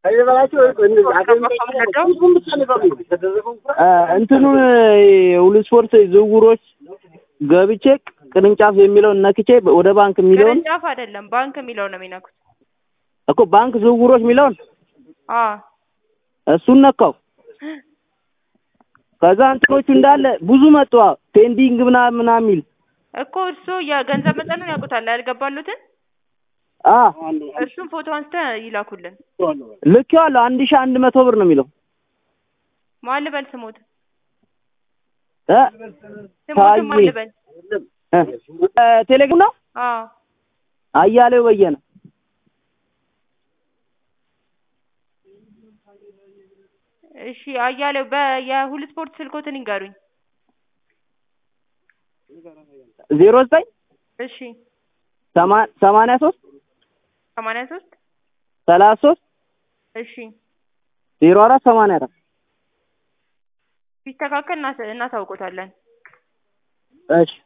እንትኑን ሁሉ ስፖርት ዝውውሮች ገብቼ ቅርንጫፍ የሚለውን ነክቼ ወደ ባንክ የሚለውን ቅርንጫፍ አይደለም ባንክ የሚለው ነው የሚነኩት። እኮ ባንክ ዝውውሮች የሚለውን አዎ እሱን ነካው። ከዛ እንትኖቹ እንዳለ ብዙ መጡ። ፔንዲንግ ምናምን ምናምን የሚል እኮ እሱ የገንዘብ መጠኑን ያውቁታል ያልገባሉትን አ እሱን ፎቶ አንስተህ ይላኩልን። ልኬዋለሁ። አንድ ሺህ አንድ መቶ ብር ነው የሚለው ማን ልበል ስሞት እ ስሞት ማን ልበል? እ ቴሌግራም ነው አዎ አያሌው በየነ እሺ አያሌው በየሁሉ ስፖርት ስልኮትን ይንገሩኝ። ዜሮ ዘጠኝ እሺ ሰማ- ሰማንያ ሶስት ሰማንያ ሶስት ሰላሳ ሶስት እሺ ዜሮ አራት ሰማንያ አራት ሲስተካከል እናስ- እናሳውቆታለን። እሺ